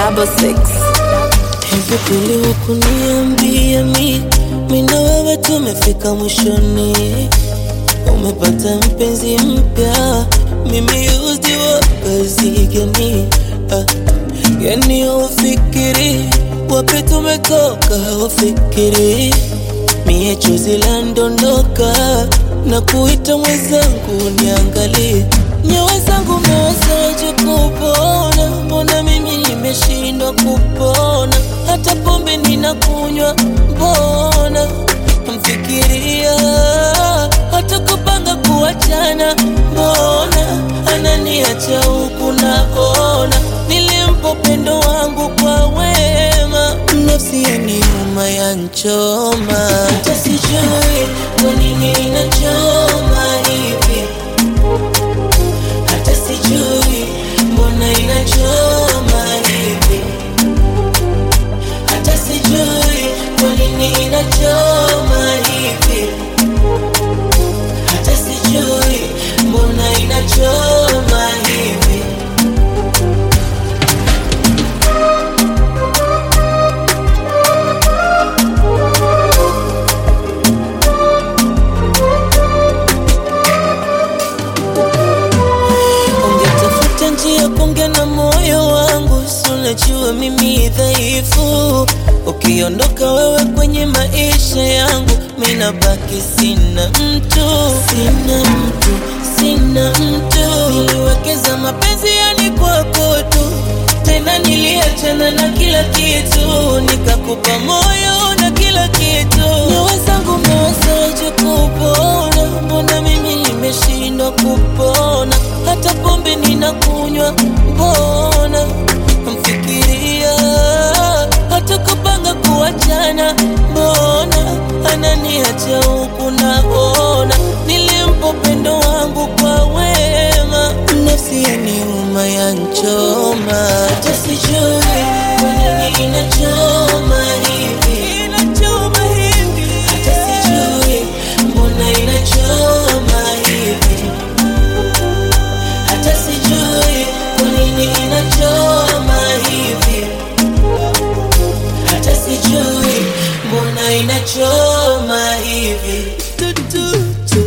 double six. Hivi kweli hukuniambia mi mi na wewe tumefika mwishoni, umepata mpenzi mpya, mimi used wa kazi gani? Ah, yani ufikiri wapi tumetoka, ufikiri mie chozi la ndondoka na kuita mwenzangu niangalie nyawe zangu mewezaje kupona? Mbona mimi nimeshindwa kupona? Hata pombe ninakunywa, mbona mfikiria hata kupanga kuachana, mbona ananiacha huku naona nilimpa upendo wangu kwa wema, nafsi yaniuma yanchoma, hata sijui kwa nini inachoma hivi hata sijui mbona inachoma hivi, hata sijui kwa nini inachoma hivi, hata sijui mbona inachoma hivi. Ungetafuta njia kuongea na moyo wangu, si unajua mimi dhaifu. Ukiondoka wewe kwenye maisha yangu, mimi nabaki sina mtu, sina mtu, sina mtu. Niliwekeza mapenzi yani kwako tu, tena niliachana na kila kitu, nikakupa moyo na kila kitu. Nyoyo zangu mewezaje kupona? Mbona mimi nimeshindwa kupona? Hata pombe ninakunywa, mbona mfikiria? Hata kupanga kuachana, mbona ananiacha huku naona nilimpa upendo wangu kwa wema, nafsi yaniuma yanchoma, hata sijui kwa nini inachoma hivi, inachoma hivi, hata sijui mbona inachoma hivi hata sijui kwa nini inachoma hivi, hata sijui mbona inachoma hivi. Tu, tu, tu.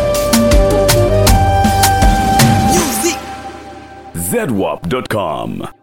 zedwap.com.